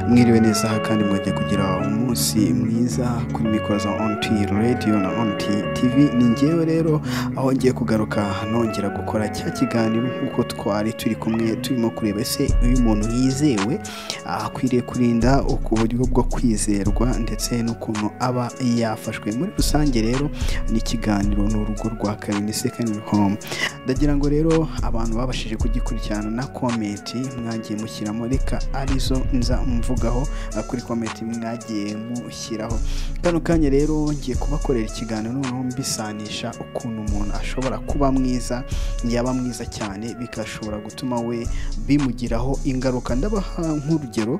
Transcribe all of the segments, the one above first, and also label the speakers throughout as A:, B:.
A: mwiriwe neza kandi mwagiye kugira umunsi mwiza kuri mikoza onti radiyo na onti tivi ni ngewe rero aho ngiye kugaruka nongera gukora cya kiganiro nk'uko twari turi kumwe turimo kureba se uyu muntu yizewe akwiriye kurinda ku buryo bwo kwizerwa ndetse n'ukuntu aba yafashwe muri rusange rero ni ikiganiro ni urugo rwa kabiri sekandi home ndagira ngo rero abantu babashije kugikurikirana na komenti mwagiye mushyiramo reka arizo nza mvugaho eh, kuri komenti mwagiye mushyiraho kano kanya rero ngiye kubakorera ikiganiro noneho mbisanisha ukuntu umuntu ashobora kuba mwiza yaba mwiza cyane bigashobora gutuma we bimugiraho ingaruka ndabaha nk'urugero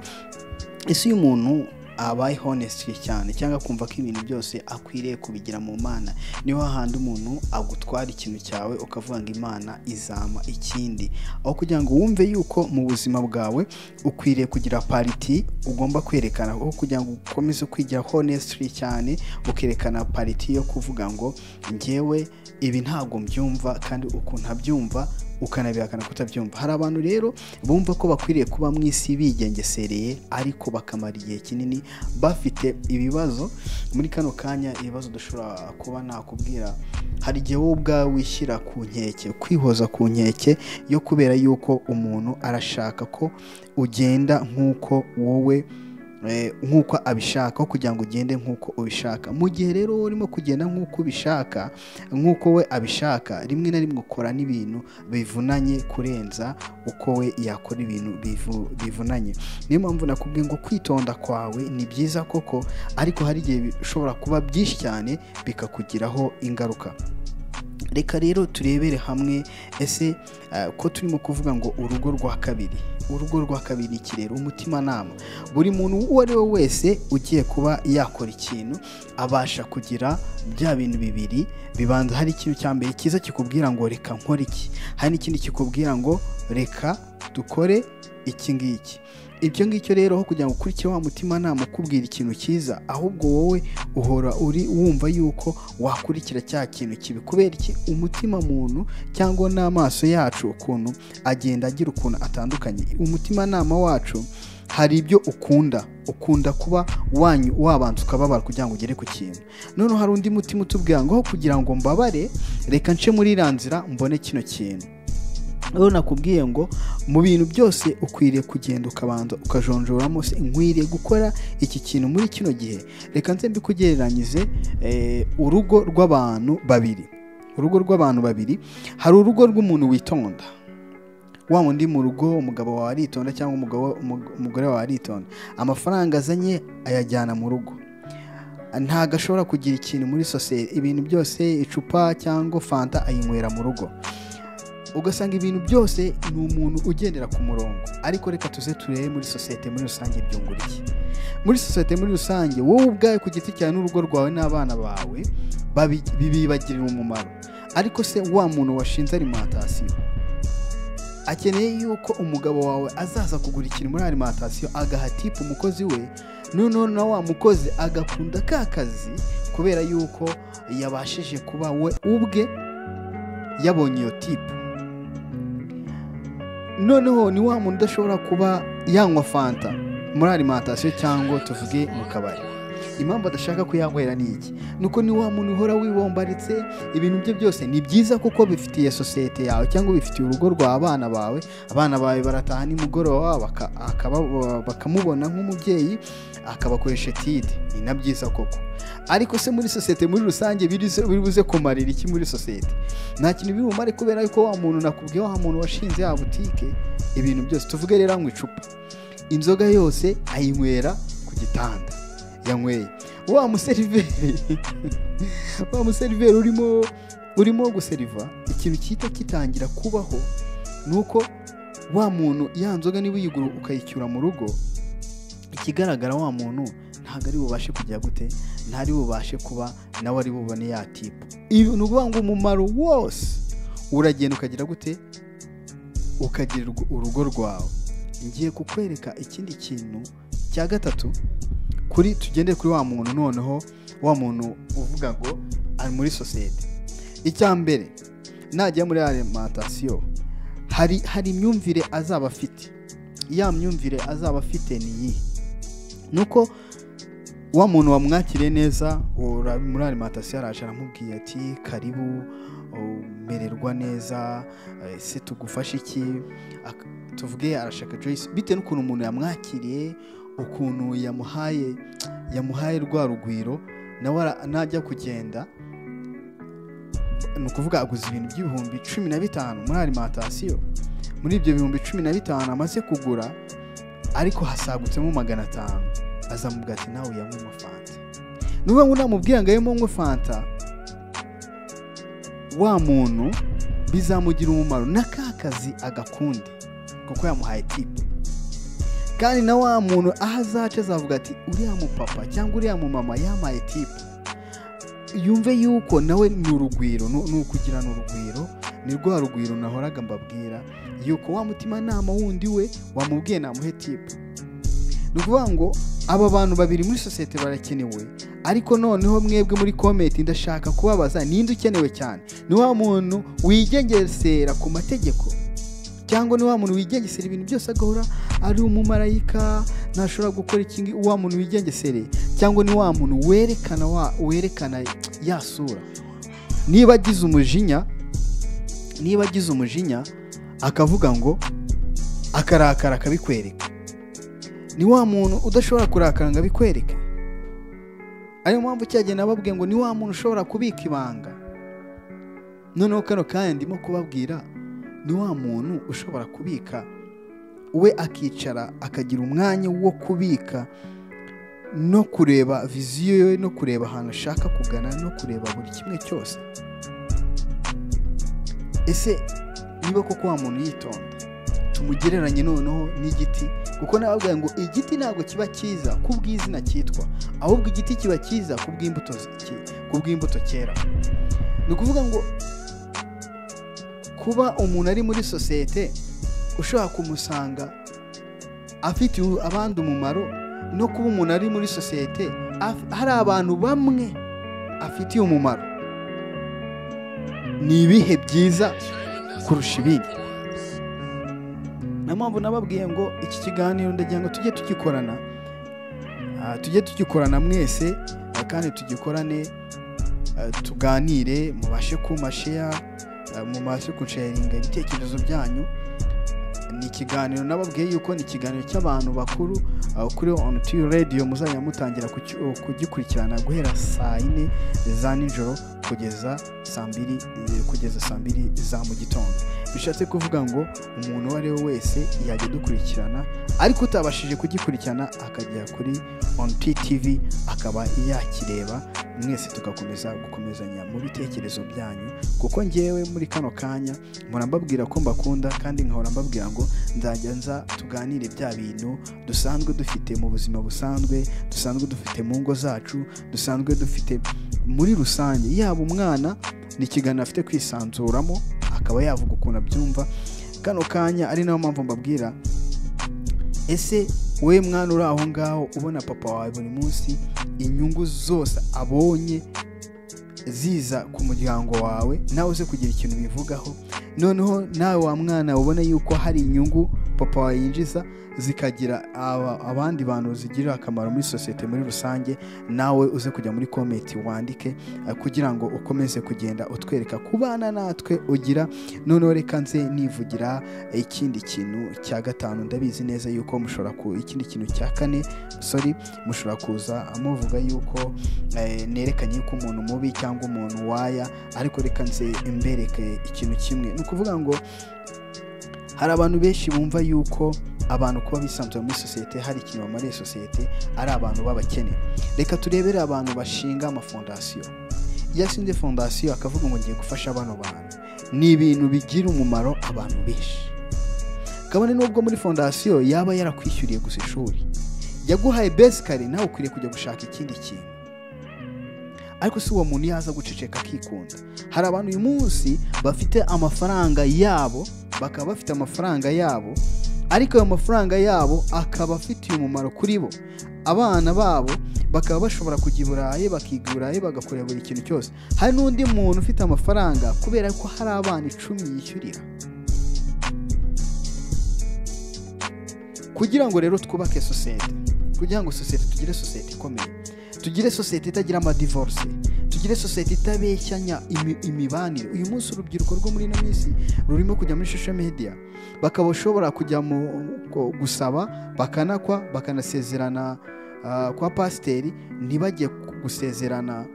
A: isi y'umuntu abaye honesty cyane cyangwa akumva ko ibintu byose akwiriye kubigira mu mana niho hahandi umuntu agutwara ikintu cyawe ukavuga ngo imana izama ikindi aho kugira ngo wumve yuko mu buzima bwawe ukwiriye kugira pariti ugomba kwerekana aho kugira ngo ukomeze kwigira honesty cyane ukerekana pariti yo kuvuga ngo ngewe ibi ntabwo mbyumva kandi uku ntabyumva ukanabihakana kutabyumva hari abantu rero bumva ko bakwiriye kuba mu isi bigengesereye ariko bakamara igihe kinini bafite ibibazo muri kano kanya ibibazo dushobora kuba nakubwira hari igihe wowe ubwawe wishyira ku nkeke kwihoza ku nkeke yo kubera yuko umuntu arashaka ko ugenda nk'uko wowe eh, nk'uko abishaka aho kugira ngo ugende nk'uko ubishaka mu gihe rero wowe urimo kugenda nk'uko ubishaka nk'uko we abishaka rimwe na rimwe ukora n'ibintu bivunanye kurenza uko we yakora ibintu bivu- bivunanye niyo mpamvu nakubwiye ngo kwitonda kwawe ni byiza koko ariko hari igihe bishobora kuba byinshi cyane bikakugiraho ingaruka reka rero turebere hamwe ese eh, ko turimo kuvuga ngo urugo rwa kabiri urugo rwa kabiri ni iki rero umutimanama buri muntu uwo ari we wese ugiye kuba yakora ikintu abasha kugira bya bintu bibiri bibanza hari ikintu cya mbere cyiza kikubwira ngo reka nkore iki hari n'ikindi kikubwira ngo reka dukore iki ngiki ibyo ngibyo rero aho kugira ngo ukurikize wa mutimanama ukubwira ikintu cyiza ahubwo wowe uhora uri wumva yuko wakurikira cya kintu kibi kubera iki umutima muntu cyangwa n'amaso yacu ukuntu agenda agira ukuntu atandukanye umutimanama wacu hari ibyo ukunda ukunda kuba wanyu- wabanza ukababara kugira ngo ugere ku kintu noneho hari undi mutima utubwira ngo aho kugira ngo mbabare reka nce muri iriya nzira mbone kino kintu rero nakubwiye ngo mu bintu byose ukwiriye kugenda ukabanza ukajonjoramo se nkwiriye gukora iki kintu muri kino gihe reka nze mbikugereranyirize eh, urugo rw'abantu babiri urugo rw'abantu babiri hari urugo rw'umuntu witonda wa wundi mu rugo umugabo wawe aritonda cyangwa umugabo umug- umugore wawe aritonda amafaranga azanye ayajyana mu rugo ntago ashobora kugira ikintu muri sosiyete ibintu byose icupa cyangwa fanta ayinywera mu rugo ugasanga ibintu byose ni umuntu ugendera ku murongo ariko reka tuze turebe muri sosiyete muri rusange byungura iki muri sosiyete muri rusange wowe ubwawe ku giti cyawe n'urugo rwawe n'abana bawe babi- bibibagirira umumaro ariko se wa muntu washinze alimantasiyo akeneye yuko umugabo wawe azaza kugura ikintu muri alimantasiyo agaha tipu umukozi we noneho na wa mukozi agakunda ka kazi kubera yuko yabashije kuba we ubwe yabonye iyo tipu noneho ni wa muntu udashobora kuba yanywa fanta muri alimantasiyo cyangwa tuvuge mu kabari impamvu adashaka kuyanywera ni iki nuko ni wa muntu uhora wibombaritse ibintu bye byose ni byiza kuko bifitiye sosiyete yawe cyangwa bifitiye urugo rwa abana bawe abana bawe barataha nimugoroba baka- akaba- bakamubona nk'umubyeyi akabakoresha etide ni na byiza koko ariko se muri sosiyete muri rusange birize- biribuze kumarira iki muri sosiyete nta kintu biri bumare kubera yuko wa muntu nakubwiye wa muntu washinze ya butike ibintu byose tuvuge rero anywa icupa inzoga yose ayinywera ku gitanda yanyweye wa museriveri wa museriveri urimo urimo guseriva ikintu cyita kitangira kubaho ni uko wa muntu ya nzoga niba uyigura ukayicyura mu rugo ikigaragara wa muntu ntabwo ari bubashe kujya gute ntari bubashe kuba nawe ari bubone ya tipu ibi ni ukuvuga ngo umumaro wose uragenda ukagira gute ukagira urwo- urugo rwawe ngiye kukwereka ikindi kintu cya gatatu kuri tugende kuri wa muntu noneho wa muntu uvuga ngo ari muri sosiyete icya mbere najya muri alimantasiyo hari hari imyumvire azaba afite ya myumvire azaba afite ni iyihe nuko wa muntu wamwakiriye neza ura- muri alimantasiyo araje aramubwiye ati karibu u- mererwa neza eh, ese tugufashe iki Ak- tuvuge arashaka Joyce bitewe n'ukuntu umuntu yamwakiriye ukuntu yamuhaye yamuhaye rwa rugwiro nawe ara- najya kugenda ni ukuvuga aguze ibintu by'ibihumbi cumi na bitanu muri alimantasiyo muri ibyo bihumbi cumi na bitanu amaze kugura ariko hasagutsemo magana atanu azamubwira ati nawe uyanywe fanta niba unamubwira ngo ayemo nywe fanta wa muntu bizamugira umumaro na ka kazi agakunde kuko yamuhaye tipu kandi na wa muntu aho azaca azavuga ati uriya mupapa cyangwa uriya mumama yampaye tipu yumve yuko nawe ni urugwiro ni ni ukugira ni urugwiro ni rwa rugwiro nahoraga mbabwira yuko wa mutimanama wundi we wamubwiye namuhe tipu ni ukuvuga ngo aba bantu babiri muri sosiyete barakenewe ariko noneho mwebwe muri komenti ndashaka kubabaza ninde ukenewe cyane ni wa muntu wigengesera ku mategeko cyangwa ni wa muntu wigengesera ibintu byose agahora ari umumarayika ntashobora gukora iki wa muntu wigengesere cyangwa ni wa muntu werekana wa werekana ya sura niba agize umujinya niba agize umujinya akavuga ngo akarakara akabikwereka ni wa muntu udashobora kurakara ngo abikwereke ariyo mpamvu cyagiye nababwiye ngo ni wa muntu ushobora kubika ibanga noneho kano kanya ndimo kubabwira ni wa muntu ushobora kubika we akicara akagira umwanya wo kubika no kureba viziyo ye no kureba ahantu ashaka kugana no kureba buri kimwe cyose ese niba koko wa muntu yitonda tumugereranye noneho n'igiti kuko nababwira ngo igiti ntabwo kiba cyiza ku bw'izina cyitwa ahubwo igiti kiba cyiza ku bw'imbuto zi- ki- ku bw'imbuto cyera ni ukuvuga ngo kuba umuntu ari muri sosiyete ushobora kumusanga afitiye abandi umumaro no kuba umuntu ari muri sosiyete af- hari abantu bamwe afitiye umumaro ni ibihe byiza kurusha ibindi niyo mpamvu nababwiye ngo iki kiganiro ndagira ngo tujye tugikorana Ah, tujye tugikorana mwese ah, kandi tugikorane ah, tuganire mubashe kumasheya mubashe gusharinga ibitekerezo byanyu ni ikiganiro nababwiye yuko ni ikiganiro cy'abantu bakuru ah, kuri on tiyu radiyo muzajya mutangira kuki- oh, kugikurikirana guhera saa yine za nijoro kugeza saa mbiri eh, kugeza saa mbiri za mu gitondo bishatse kuvuga ngo umuntu uwo ari we wese yajya dukurikirana ariko utabashije kugikurikirana akajya kuri on tv akaba yakireba mwese tugakomeza gukomezanya mu bitekerezo byanyu kuko ngewe muri kano kanya murambabwira ko mbakunda kandi nkahora mbabwira ngo nzajya nza tuganire bya bintu dusanzwe dufite mu buzima busanzwe dusanzwe dufite mu ngo zacu dusanzwe dufite muri rusange yaba umwana ni ikiganiro afite kwisanzuramo akaba yavuga ukuntu abyumva kano kanya ari nayo mpamvu mbabwira ese we mwana uri aho ngaho ubona papa wawe buri munsi inyungu zose abonye ziza ku muryango wawe nawe uze kugira ikintu bivugaho noneho nawe wa mwana ubona yuko hari inyungu papa wawe yinjiza zikagira aba- abandi bantu zigirira akamaro muri sosiyete muri rusange nawe uze kujya muri komenti wandike eh, kugira ngo ukomeze kugenda utwereka kubana natwe ugira noneho reka nze nivugira ikindi kintu cya gatanu ndabizi neza yuko mushobora ku ikindi kintu cya kane sorry mushobora kuza amuvuga yuko eh, nerekanye ko umuntu mubi cyangwa umuntu waya ariko reka nze mbereke ikintu kimwe ni ukuvuga ngo hari abantu benshi bumva yuko abantu kuba bisanzuye muri sosiyete hari ikintu bamariye sosiyete ari abantu b'abakene reka turebere abantu bashinga amafondasiyo iyo ashinze fondasiyo akavuga ngo ngiye gufasha bano bantu ni ibintu bigira umumaro abantu benshi kabone n'ubwo muri fondasiyo yaba yarakwishyuriye gusa ishuri yaguhaye besikari nawe ukwiriye kujya gushaka ikindi kintu ariko si uwo muntu yaza guceceka akikunda hari abantu uyu munsi bafite amafaranga yabo bakaba bafite amafaranga yabo ariko ayo mafaranga yabo akaba afitiye umumaro kuri bo abana babo bakaba bashobora kujya i burayi bakiga i burayi bagakora buri kintu cyose hari n'undi muntu ufite amafaranga kubera ko hari abana icumi yishyurira kugira ngo rero twubake sosiyete kugira ngo sosiyete tugire sosiyete ikomeye tugire sosiyete itagira amadivorce tugire sosiyete itabeshyanya imi- imibanire uyu munsi urubyiruko rwo muri ino minsi rurimo kujya muri social media bakaba bashobora kujya mu ko- gusaba bakanakwa bakanasezerana ah, kwa pasiteri ntibajye ku- gusezerana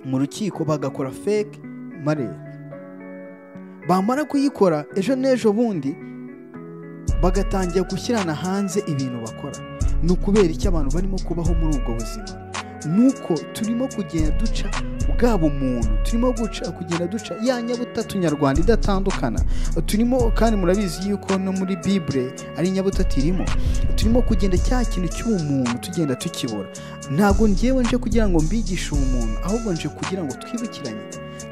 A: mu rukiko bagakora fake marriage bamara kuyikora ejo n'ejo bundi bagatangira gushyirana hanze ibintu bakora ni ukubera icyo abantu barimo kubaho muri ubwo buzima nuko turimo kugenda duca bwa bumuntu turimo guca kugenda duca ya nyabutatu nyarwanda idatandukana turimo kandi murabizi yuko no muri bibure ari nyabutatu irimo turimo kugenda cya kintu cy'ubumuntu tugenda tukibura ntabwo ngewe nje kugira ngo mbigishe ubumuntu ahubwo nje kugira ngo twibukiranye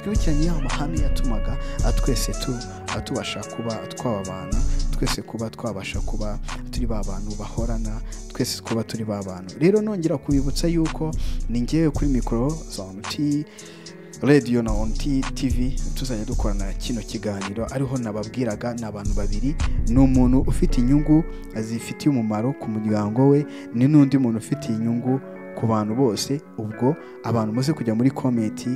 A: twibukiranye ya mahame yatumaga ah, twese tu- ah, tubasha kuba twababana twese kuba twabasha kuba turi ba bantu bahorana twese kuba turi ba bantu rero nongera kubibutsa yuko ni ngewe kuri mikoro za onti radiyo na onti tivi tuzajya dukorana kino kiganiro ariho nababwiraga ni abantu babiri ni umuntu ufite inyungu zifitiye umumaro ku muryango we ni n'undi muntu ufitiye inyungu ku bantu bose ubwo abantu muze kujya muri komenti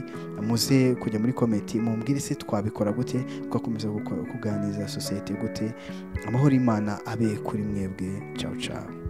A: muze kujya muri komenti mumbwire se twabikora gute twakomeza guko- kuganiriza sosiyete gute amahoro y'imana abe kuri mwebwe ciao ciao